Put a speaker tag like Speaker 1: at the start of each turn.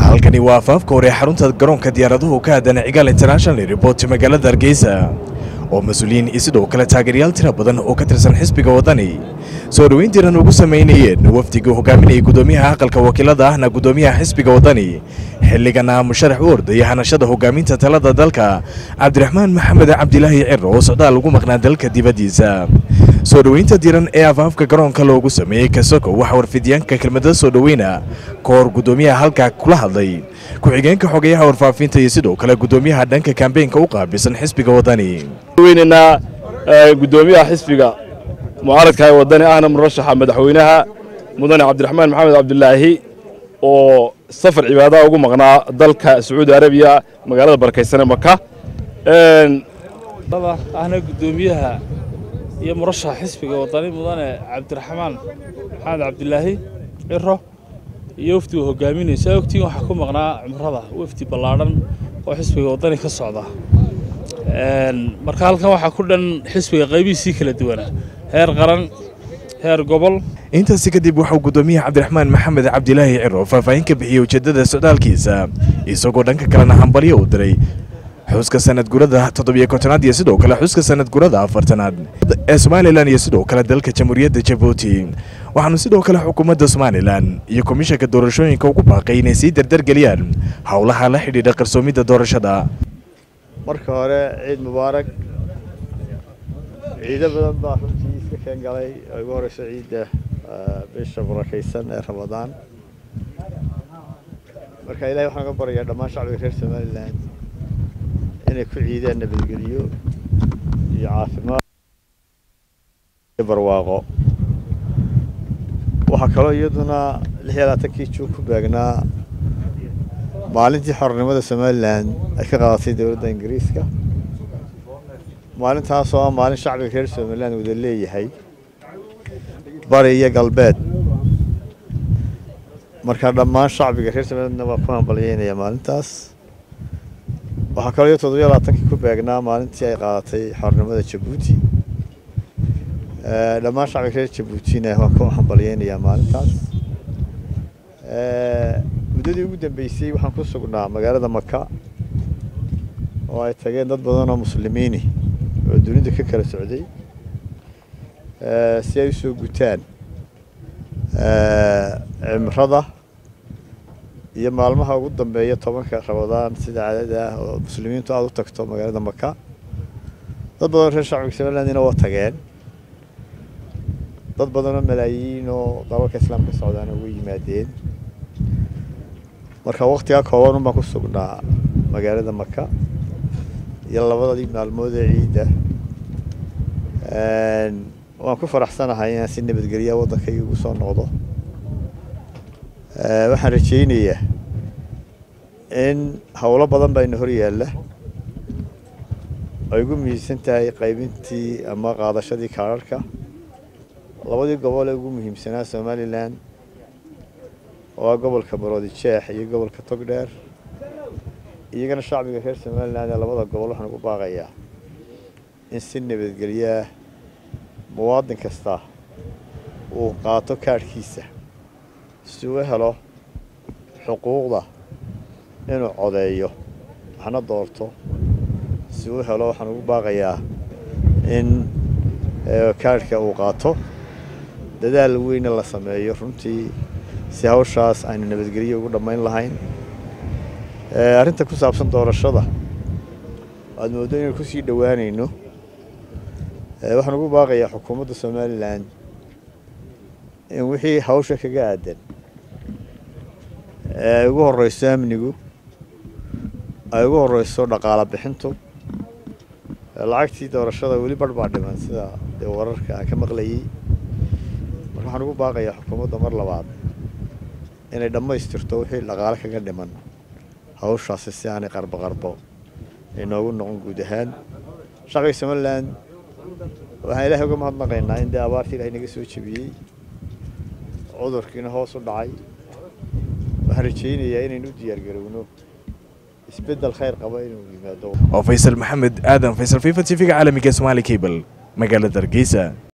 Speaker 1: halkani waa afaafka hore xarunta garoonka diyaaraduhu ka aadan cigaal international report magaalada hargeysa oo mas-uuliyiin iyo sidoo kale taageerayaal tira badan oo ka tirsan xisbiga waddani soo dhoweyn tiran ugu samaynayeen wafdigii hogaaminayay guddoomiyaha aqalka wakiilada ahna guddoomiyaha xisbiga waddani xilligana musharax u ordaya hanashada hogaaminta talada dalka cabdiraxmaan maxamed cabdilaahi ciro oo socdaal ugu maqnaa dalka dibaddiisa soo dhoweynta diran ee afaafka garoonka loogu sameeyey kasoko waxaa warfidyaanka kelmada soo dhoweyna ka hor guddoomiyaha halkaa kula hadlay ku-xigeenka xogeyaha warfaafinta iyo sidoo kale guddoomiyaha dhanka kambeynka u qaabilsan xisbiga waddani
Speaker 2: weynaynaa guddoomiyaha xisbiga mucaaradka ee waddani ahna murashaxa madaxweynaha mudane cabdiraxmaan maxamed cabdilaahi oo safar cibaadaha ugu maqnaa dalka sacuudi arabiya magaalada barakaysanee maka
Speaker 3: ahna guddoomiyaha iyo murashaxa xisbiga waddani mudane cabdiraxmaan maxamed cabdilaahi ciro iyo wafdigu hogaaminaysa ogtiin waxaa ku maqnaa cumrada wafdi ballaadhan oo xisbiga waddani ka socda marka halkan waxaa ku dhan xisbiga qaybihiisii kala duwana heer qaran heer gobol
Speaker 1: intaasi kadib waxauu guddoomiyaha cabdiraxmaan maxamed cabdilaahi ciro faahfaahin ka bixiyey ujeeddada socdaalkiisa isagoo dhanka kalena hambalyo u diray xuska sanad gurada toddobiyo kontonaad iyo sidoo kale xuska sanad gurada afartanaad ee somalilan iyo sidoo kale dalka jamhuuriyadda jabuuti waxaanu sidoo kale xukuumadda somalilan iyo komishanka doorashooyinka ugu baaqay inay sii dardargeliyaan howlaha la xidhiidha qarsoomidda doorashada
Speaker 4: marka hore ciid mubaarak ciido badan baa runtii iska keen galay oo ugu horeyso ciidda bisha barakaysan ee ramadaan marka ilahay waxaan uga baryayaa dhammaan shacbiga reer somalilan inay ku ciideen nabadgelyo iyo caafimaad iyo barwaaqo waxaa kaloo iyaduna lix iyo labaatankii juun ku beegnaa maalintii xornimada somalilan ay ka qaadatay dowladda ingiriiska maalintaasoo ah maalin shacbiga reer somalilan wada leeyahay bari iyo galbeed marka dhammaan shacbiga reer somalilandna waa ku hambalyeynaya maalintaas waxaa kaloo iyo toddobiyo labaatankii ku beegnaa maalintii ay qaadatay xornimada jabuuti dhammaan shacbiga reer jabuutina waan ku hambalyeynayaa maalintaas muddadii ugu dambeysay waxaan ku sugnaa magaalada maka oo ay tageen dad badan oo muslimiini oo dunida ka kala socday si ay usoo gutaan cimrada iyo maalmaha ugu dambeeya tobanka ramadaan sida caadada ah oo muslimiintu aada u tagto magaalada maka dad badan oo reer shacbiga somalilandina waa tageen dad badan oo malaayiin oo dalalka islaamka socdaana uga yimaadeen marka waktigaa kooban un baan ku sugnaa magaalada maka iyo labadadii maalmood ee ciidda waan ku faraxsanahay inaan si nabadgelyaa waddankayga ugu soo noqdo waxaan rajaynayaa in howlo badan baa ina hor yaalla ay ugu muhiimsan tahay qaybintii ama qaadashadii kaararhka labadii gobol ee ugu muhiimsanaa somalilan oo ah gobolka baroodi jeex iyo gobolka togdheer iyagana shacbiga reer somalilan ee labada gobol waxaan ugu baaqayaa in si nabadgelyaah muwaadin kasta uu qaato kaadhkiisa si uu helo xuquuqda inuu codeeyo waxna doorto si uu helo waxaan ugu baaqayaa in kaadhka uu qaato dadaal weyna la sameeyo runtii si hawshaas aynu nabadgelyo ugu dhammayn lahayn arrinta ku saabsan doorashada aada mooddo inaynu kusii dhowaanayno waxaan ugu baaqayaa xukuumadda somalilan in wixii hawsha kaga aadan ay ugu horeyso amnigu ay ugu horeyso dhaqaala bixintu lacagtii doorashada weli barh baa dhiman sida dee wararka aan ka maqlayay marka waxaan ugu baaqayaa xukuumadda mar labaad inay dhammaystirto wixii dhaqaale kaga dhiman hawshaasi si aanay qarbo qarbo inoogu noqon guud ahaan shacbiga somalilan waxaan ilaahay uga mahadnaqaynaa in dee abaartii ilahay naga soo jebiyey cudurkiina hoos u dhacay waxaan rajaynayaa inaynu u diyaargarowno isbeddel khayr qaba inuu yimaado
Speaker 1: oo faysal maxamed aadan faysal fifa t v-ga caalamiga somaali cable magaalada hargeysa